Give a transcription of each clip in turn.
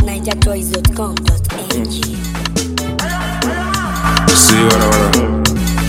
NigerChoice.com.ng. See what I wanna.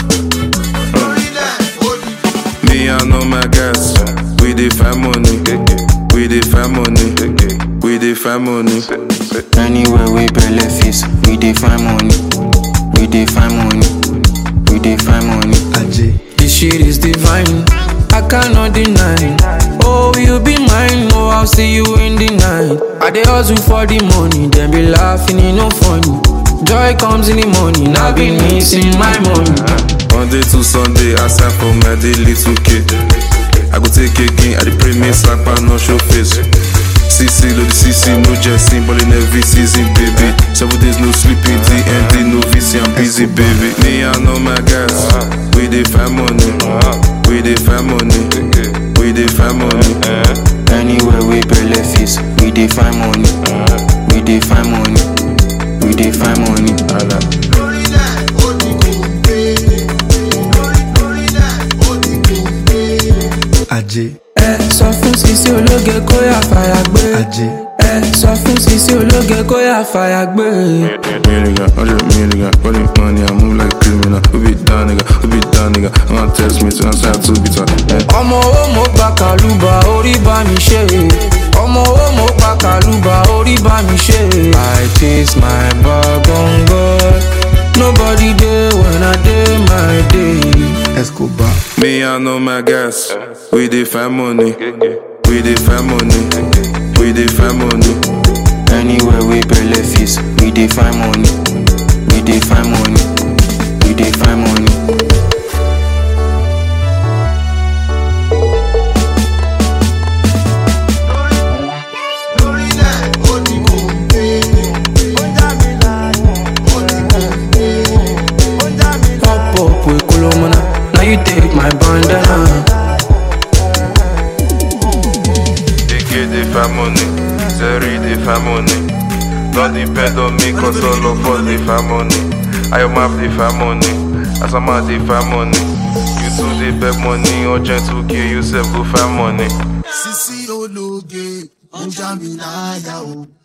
Me, I know my guys. We the family. We the family. We the family. Anywhere we belle face, we dey find money. We dey find money. We dey find money. This shit is divine. I cannot deny. Oh, you be mine. Oh, I'll see you in the night. I dey hustle for the money, then be laughing, it no funny. Joy comes in the morning. I've been missing my money. Monday to Sunday, I sign for my daily 2K. I go take again, I dey pray me sapa no show face. CC, load the CC, no jesting, ballin' every season, baby. Seven days no sleeping, DMD, no VC, I'm busy, baby. Me, I know my guys. We dey find money. We dey find money. We dey find money. Anywhere we belle face, we dey find money. We dey find money. We dey find money. ajé Ẹ sọ fún Sisi ológe kó yà fàyà gbé. ajé Ẹ sọ fún Sisi ológe kó yà fàyà gbé. Million, hundred million, running money, I move like a criminal. Who be down, nigga? Who be down, nigga? I'm gonna text me, so I'm sad to be talking. ọmọ owó mo gba kàlùbà orí bá mi ṣe ọmọ owó mo gba kàlùbà orí bá mi ṣe. i chase my bag on God nobody dey when i dey my day. escobar Me, I know my guys. We dey find money. We dey find money. We dey find money. Anywhere we belle face, we dey find money. We dey find money. We dey find money. pop up with kolomana now you take my bandana. Ike dey find money. Zeri dey find money. Don't depend on me, cause all of us dey find money. I am up dey find money. Asama dey find money. You too dey beg money. Urgent 2K, you sef go find money. Sisi ológe, ó ń já mi láyà o.